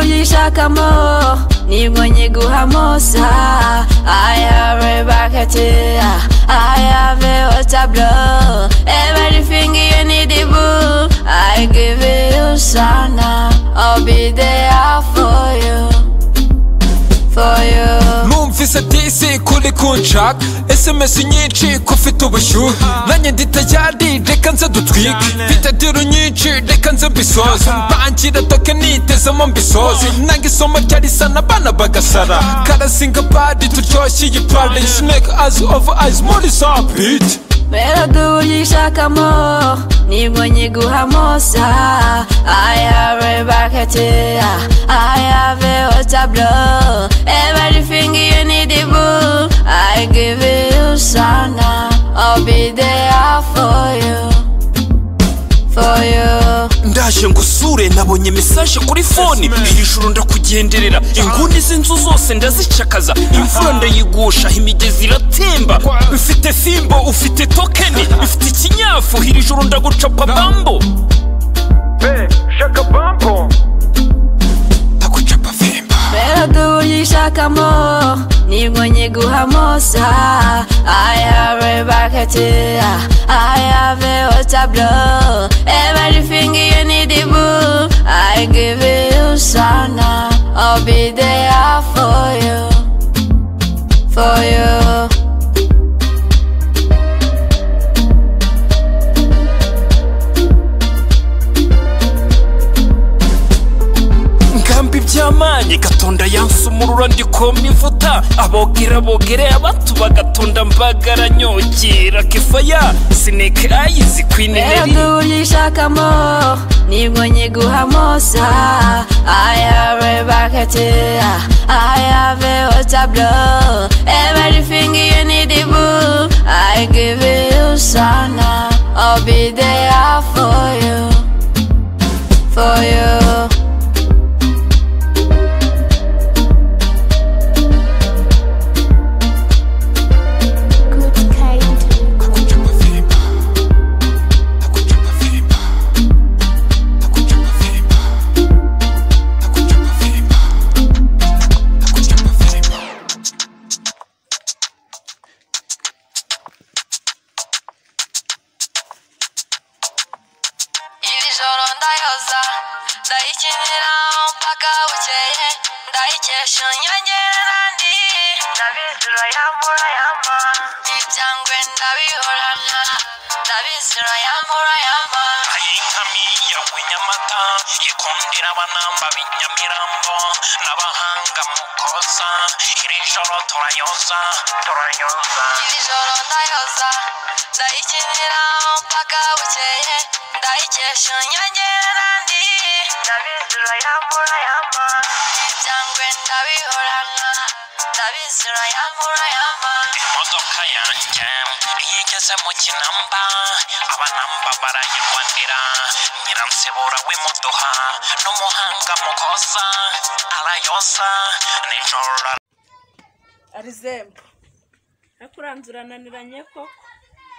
gushakamo nibwo nyiguhamo sa ayave bakati ayave otablo everything you need boo I give you sana I'll be there for you for you numvise disi kuri kunshaka esemesi nyinshi ko ufite ubushyuhe nanjye nditayari reka nze dutwike mfite diro nyinshi reka nze mbisoze mbangira toke nitezemo mbisoze nanga isomo ryarisana abana bagasara karasinga padi turyoshye iyi padi snake eyes over eyes muri za biti melody uburyo ishakamo nibwo nyiguhamo sa I have a bucket I have a water blow everything you need boo I give you sana I'll be there for you for you ndaje ngo usure nabonye mesaje kuri fone iri joro ndakugenderera inguni z'inzu zose ndazicakaza imvura ndayigusha imigezi iratemba ufite fimbo ufite tokeni ufite ikinyafu iri joro ndagucapa bambo shaka bambo ndagucapa fimba melody uburyo ishakamo nibwo nyiguhamo sa I have a bucket I have a water blow everything you need boo I give you sana I'll be there for you for you ngambi by'amanye gatonda yansumurura ndikoma imvuta abogera bogere abatu bagatonda mbagara nyokera kefaya sineke ayizi kwineneri Melody uburyo ishakamo nibwo nyiguhamo sa I have a bucket I have a water blow everything you need boo I give you sana I'll be there for you for you Good kind. Iri joro ndayoza ndayikinira mpaka bukeye ndayikesha nyongera ndi ndabizi urayambura yampa ibyangwe ndabihorana ndabizi urayambura yampa ay'inkami yawe nyamata ikundira abanamba b'inyamirambo n'abahanga mu koza iri joro turayoza turayoza Iri joro ndayoza ndayikinira mpaka bukeye ndayikesha nyongera ndi ndabizi urayambura yampa ibyangwe ndabihorana ndabizi urayambura yampa imodoka yanjye iyo igeze mu kinamba abanamba barayirwanira nyiransibura w'imuduha n'umuhanga mu koza arayoza nijoro arizemba akuranzura ananiranye koko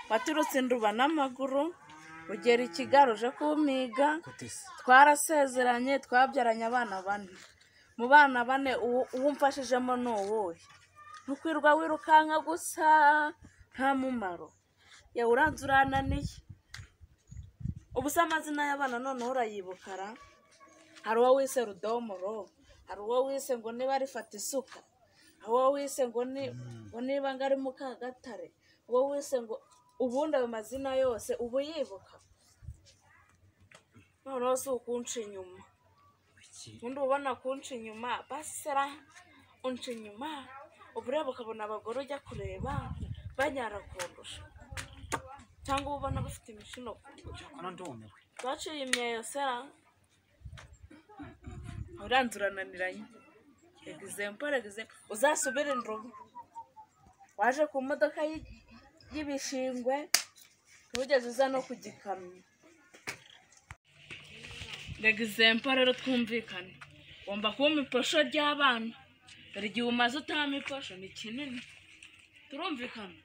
waturutse induba n'amaguru ugera i kigali uje kumiga twarasezeranye twabyaranye abana bane mu bana bane uwo- uwo mfashijemo ni uwuhe ntukwirwa wirukanka gusa nta mumaro yewe uranze urananiye ubu se amazina y'abana noneho urayibukara hari uwo wise rudomoro hari uwo wise ngo niba arifata isuka uwo wise ngo ni ngo niba ngo ari mukagatare uwo wise ngo ubundi ayo mazina yose ubu yibuka noneho si ukunca inyuma ubundi uba ubona kunca inyuma basera unca inyuma uba ureba ukabona abagore ujya kureba banyara kundusha cyangwa uba ubona bafite imishino kundusha baciye imyeyo sera uranze urananiranye egizempo egizempo uzasubire indobo waje ku modoka y'i- y'ibishingwe ntugeze uza no ku gikamyo egizempo rero twumvikane ugomba kubamo iposho ry'abana dore igihe umaze utahamo iposho ni kinini turumvikana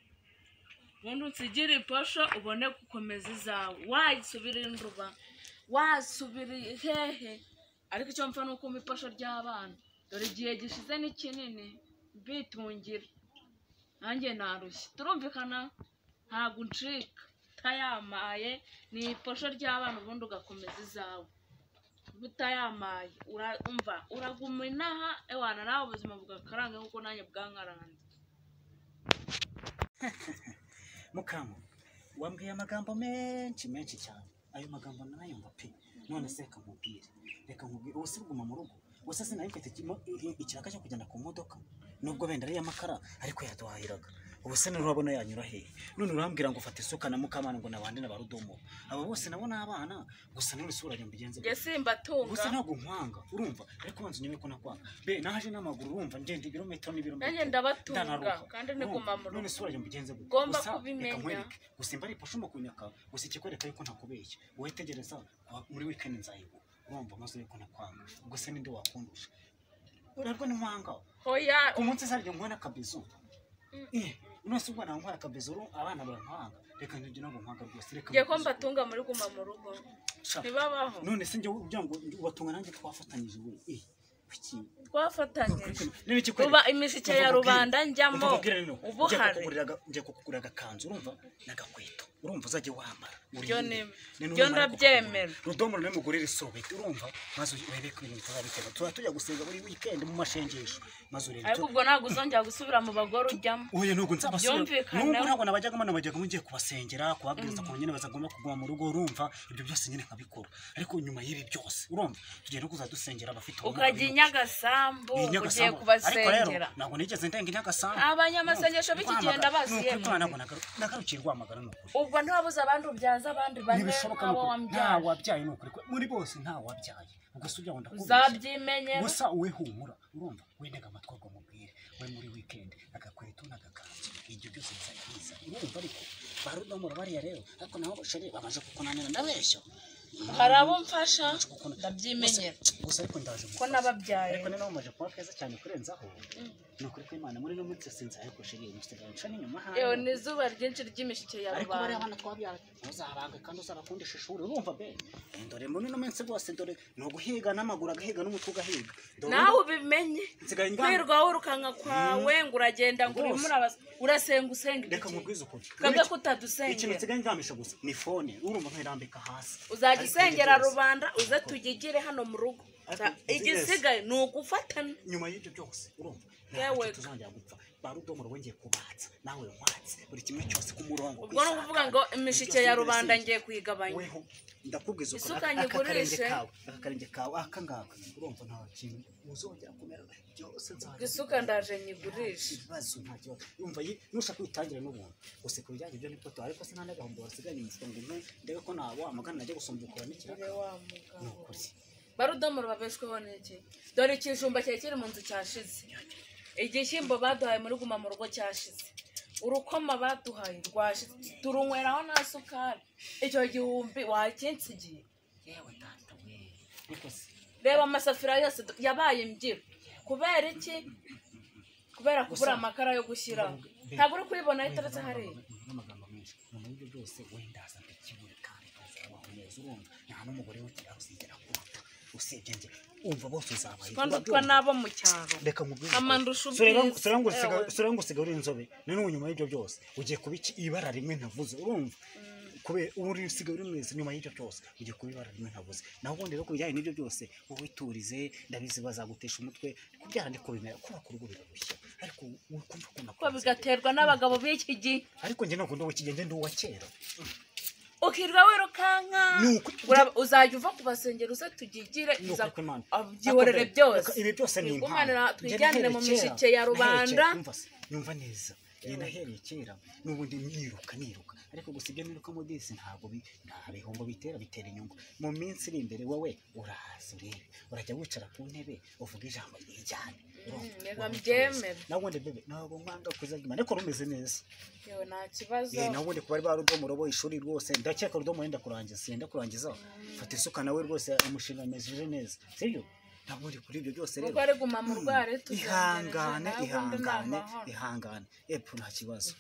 ubundi unsigire iposho ubone gukomeza izawe wayisubira induba wasubira hehe ariko icyo mpfa ni ukumva ifasha ry'abana dore igihe gishize ni kinini bitungira nanjye narushye turumvikana ntabwo uncika utayamaye ni ifasha ry'abana ubundi ugakomeza izawe Niba utayamaye urumva uraguma inaha ewana nawe ubuzima bugakaranga kuko nanjye bwankaranze mukamu wambwiye amagambo menshi menshi cyane ayo magambo nayumva pe none se reka nkubwire reka nkubwire ubu si bwuma mu rugo gusa sinari mfite ikimo- i- ikiraka cyo kugenda ku modoka nubwo wenda ari iy'amakara ariko yaduhahiraga ubu se nurabona yanyura hehe none urambwira ngo ufate isuka na mukamana ngo nabande na barudomo abo bose nabo ni abana gusa none isura njye mbigenze gutya. njye simbatunga gusa ntabwo nkwanga urumva ariko banza unyime ko nakwanga be naje n'amaguru urumva ngenda ibirometero n'ibirometero Nanjye ndabatunga, ndanaruha. kandi niguma mu rugo. none isura yanjye mbigenze gute Ngomba Gusa kubimenya. reka nkwereke. gusa imba ari ipasha kunyaka gusa ikikwereka yuko ntakubeshya wowe tegereza kwa- muri weekend nzayibu urumva maze yuko nakwanga gusa ninde wakundusha urarwa n'inkwanga hoya ku munsi zaryo nkwena akabizu eh nose ubwo nankwera akabizu uru- abana bankwanga reka njye ntabwo nkwanga rwose reka ngiye ko nkubizu. mbatunga muri guma mu rugo Sha. ntibabaho none se njye ugira ngo ubatunga nanjye twafatanyije we eh kuki twafatanyije Rero iki kweli? ruba imishike ya Ndakubwira- rubanda njyamo ndakubwira rero, ubu njya hari kukugurira- njya kukugurira agakanzu urumva n'agakweto urumva uzajya wambara Byo urinde. ni- Ni byo numara ndabyemera. kukugurira. rudomo rero mugurire isobeti urumva maze urebe ko ibintu bitazabitera tuba tujya gusenga buri weekend mu mashengesho maze urebe ariko ubwo ntabwo uzongera gusubira mu bagore ujyamo Oya nubwo nzabasura Byumvikana. nubwo ntabwo nabajyagamo nabajyaga ngiye kubasengera kubabwiriza ukuntu nyine bazagomba kuguma mu rugo urumva ibyo byose nyine nkabikora ariko nyuma y'ibi byose urumva tugiye no kuzadusengera abafite ubumuga ukajya i bwinshi. nyagasambu Ni ugiye Nyagasambu. Ariko rero kubasengera ntabwo nigeze ndenga i Nyagasambu. Abanyamasengesho Urumva, b'ikigenda Rwamagana. basuye Ni ukuri mu- ntabwo nagaru- nagarukiye i Rwamagana ni ukuri. ubwo ntiwabuze abandi ubyaza abandi bane Ntibishoboka ni nk'abo ukuri. Nta wambyaye wabyaye ni ukuri. muri bose nta wabyaye ubwo si ibyago ndakubeshya. uzabyimenyera gusa wowe humura urumva we ntega amatwi ngo mubwire we muri weekend agakweto n'agakanzu ibyo byose bizakiza urumva ariko ba rudomoro bariya rero ariko nabo bashari bamaze kukunanira ndabeshya hari abo mfasha Gukunda- ndabyimenyera Gusa- gusa ariko ndaje ko nababyaye ariko noneho mumaze kuba keza cyane kurenzaho ni ukuri ko imana muri no munsi sinzi ariko shiri musigaye nca n'inyuma hanyu. yewe ni izuba ryinshi ry'imishike ya ariko bariya rubanda bana twabyara ntuzabanga kandi uzabakundisha ishuri urumva be dore muri no minsi rwose dore ni uguhiga n'amaguru agahiga n'umutwe ugahiga Dore nawe urumva- ubimenye nsigaye ngamba kwirwa wirukanka kwawe ngo uragenda ngo urimo Rwose. urabas- urasenga usenga reka ibiki nkubwize ukuri twebwe Uretse- ikintu kutadusengera nsigaye ngambisha gusa ni fone urumva nkayirambika hasi uzajya Ariko usengera ibyo byose- rubanda uze tuyigire hano mu rugo Ariko Za- izi igisigaye ni ugufatana nyuma y'ibyo byose urumva Yewe. ntabwo tuzongera gupfa ba rudomoro wongeye kubatsa nawe watse buri kimwe cyose ku murongo ubwo ni ukuvuga ngo imishike ya rubanda ngiye kuyigabanya weho ndakubwiza uko Isuka aka- aka karenge nyigurishe. kawe aka karenge kawe aka ngaka urumva nta kintu uzongera kumera byose nzajya isuka ndaje nyigurishe ibibazo nta kibazo yumva yi- nushaka kwitangira n'ubuntu gusa ku bijyanye ibyo nibwo tuba ariko se nta n'agahombo wasiganye mu mufuka ngo umwe ndebe ko nawamagana najya gusumbukura n'ikiraka Ure wa ni mugabo. ukuri barudomoro babeshweho n'iki dore ikijumba cyari kiri mu nzu cyashize igishyimbo baduhaye muri guma mu rugo cyashize urukoma baduhaye rwashize turunyweraho nta sukari icyo gihumbi wakinsigiye yewe data we ariko se reba amasafuriya yose du- yabaye imbyiro kubera iki kubera kubura amakara yo gushyiraho ntabwo uri kuyibonaho iteretse hariya n'amagambo menshi nyuma y'ibyo byose wenda aza mbikibure kandi tuzabaho neza urumva nta n'umugore w'ikira uzigera kuruta usibye njye umva bose uzabaye twandutwa n'abo mu cyaro reka mubwire Ama ndusha Sura ngo- ubwiza. sura ngo usiga- Ewe. sura ngo usiga uri inzobe noneho nyuma y'ibyo byose ugiye kuba iki ibara rimwe ntavuze urumva kubera uba uri usiga uri mwiza nyuma y'ibyo byose ugiye kuba ibara rimwe ntavuze naho ubundi rero ku bijyanye n'ibyo byose ubiturize ndabizi bazagutesha umutwe kubyara ndi kubimera kubaka urugo birarushya ariko ukumva ko kuko bigaterwa n'abagabo b'iki gihe ariko njye ntabwo ndi uw'ikigenge ndi uwa kera ukirwa wirukanka Ni uko- Ura- uzajya uva kubasengera uze tugigire Ni uza- ukuri kw'Imana. abyihorere Ariko- byose ibi byose ni Twigumanira- impano twijyanire mu mishike ya rubanda yumva neza njye nahereye kera n'ubundi niruka niruka ariko gusa ibyo niruka mu disi ntabwo bi- nta bihombo bitera bitera inyungu mu minsi iri imbere wowe urahaza urebe urajya wicara ku ntebe uvuga ijambo ryijyane urumva? reka Urumva mbyemere. neza. nawe ubundi bebe ntabwo nkwanga kuzagima ariko rumeze neza yewe nta kibazo Eh, nawe ubundi kuba ari ba rudomo robo ishuri rwose ndakeka rudomo wenda kurangiza yenda kurangiza fata isuka nawe rwose umushinga amejeje neza sibyo ntabwo ubundi kuri ibyo byose rero kuko ari guma mu rware ihangane ihangane ihangane epfo nta kibazo